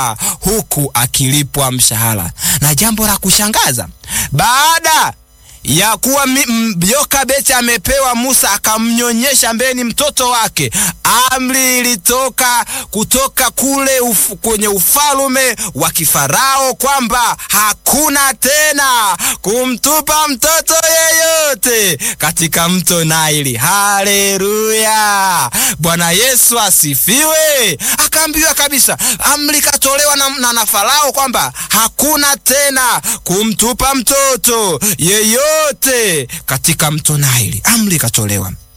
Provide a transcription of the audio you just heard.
huku akilipwa mshahara. Na jambo la kushangaza, baada ya kuwa Yokabeti amepewa Musa akamnyonyesha ambaye ni mtoto wake, amri ilitoka kutoka kule uf, kwenye ufalume wa kifarao kwamba hakuna tena kumtupa mtoto yeyote katika mto Naili. Haleluya, Bwana Yesu asifiwe. Akaambiwa kabisa, amri katolewa na, na, na Farao kwamba hakuna tena kumtupa mtoto yeyote yote katika mto Naili. Amri ikatolewa.